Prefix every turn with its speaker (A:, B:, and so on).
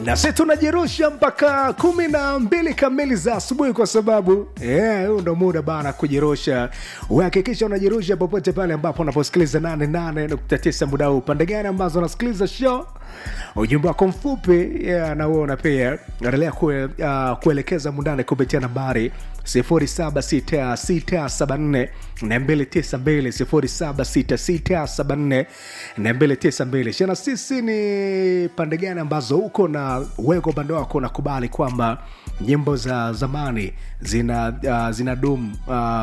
A: na sisi tunajirusha mpaka kumi na mbili kamili za asubuhi kwa sababu huu yeah, ndo muda bana kujirusha uhakikisha unajirusha popote pale ambapo unaposikiliza 88.9 muda huu pande gani ambazo unasikiliza show ujumbe wako mfupi yeah, nauona pia endelea kue, uh, kuelekeza mundane kupitia nambari 076674 292 076674 shana sisi ni pande gani ambazo huko na wewe kwa upande wako unakubali kwamba nyimbo za zamani zina uh, zina dum uh,